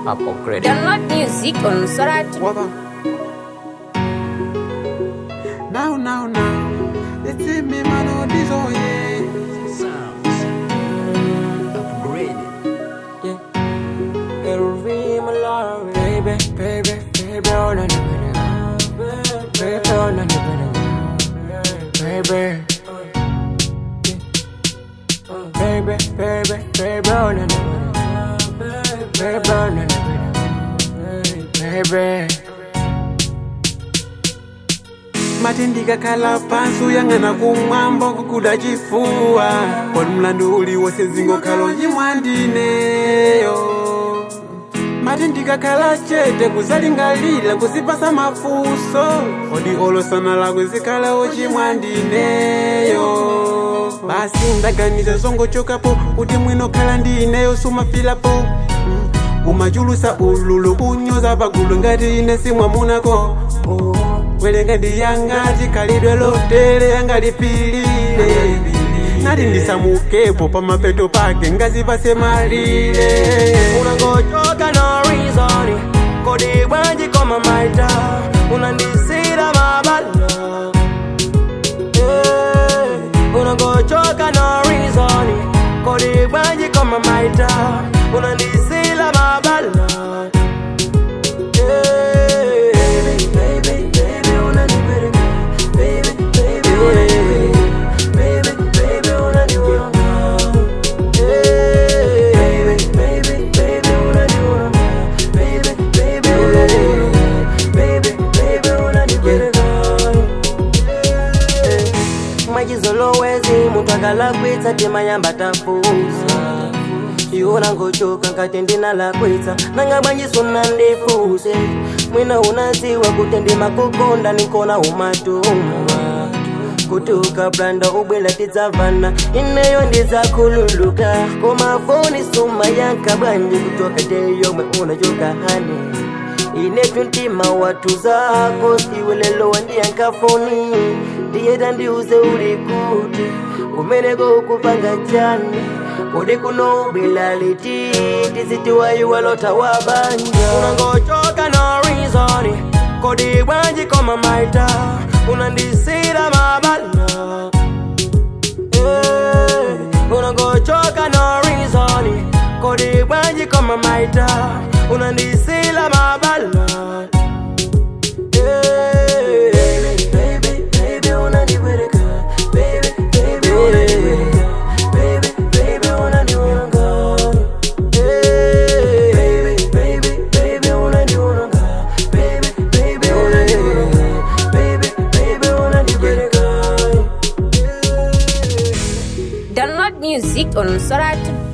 upgrade. Download music on Sorati. Waba. Now, now, now. It's in me, man, oh, this, oh, yeah. Baby, baby, baby, oh, na, na, na, na. Baby, oh, na, na, na, na. Baby. Baby, baby, baby, oh, na, na, na, na. Baby, oh, na, na, na, na. Baby. mati ndikakhala pansi uyang'ana kumwamba kukuda chifuwa poni mlandu uliwonse zingokhalo chimwandineyo mati ndikakhala chete kuzalingalira kuzipasa mafunso odi olosana lakwe zikhalawo chimwandineyo basi ndaganiza zongochokapo kuti mwinokhala ndineyo sumafilapo Mm. umachulusa ululu unyoza pagulu ngati ine simwamunako oh. welenga ndiyangati khalidwe lotere yangalipilire nati ndisamukepo pamapeto pake ngazipase malire unangochoka no reason kodi bwanji koma maita unandisira mabala Eh, unangochoka no reason kodi bwanji koma maita unandisira mabala Eh, baby, baby, unanipeleka. Baby, baby, unanipeleka. Baby, baby, unanipeleka. Baby, baby, baby, unanipeleka. Baby, baby, unanipeleka. Baby, baby, unanipeleka. mwachizolowezi munthu akalakwitsa timayamba tafusa iwona ngochoka nkati ndinalakwitsa nanga bwanjiso nandifuse mwina unaziwa kuti ndimakukonda nikona umatumwa kuti ukaplanda ubwela tidzavana ineyo ndidzakhululuka koma foni suma yanka bwanji kuchoka teyomwe unachoka hani inetu mtima watu zako siwe lelo wandiyanka foni ndiyeta ndiuze uli kuti kumeneko ukupanga chani kodi kuno ubwela liti tizitiwayiwalota wabanja unangochoka no reason kodi bwanji koma maita unandisira mabala Eh, unangochoka no reason kodi bwanji koma maita unandisila mabala Eh, baby, baby, unanipeleka. Baby, baby, unanipeleka. Baby, baby, unanipeleka. Eh, baby, baby, baby, unanipeleka. Baby, baby, unanipeleka. Baby, baby, unanipeleka. Download music on Sorati.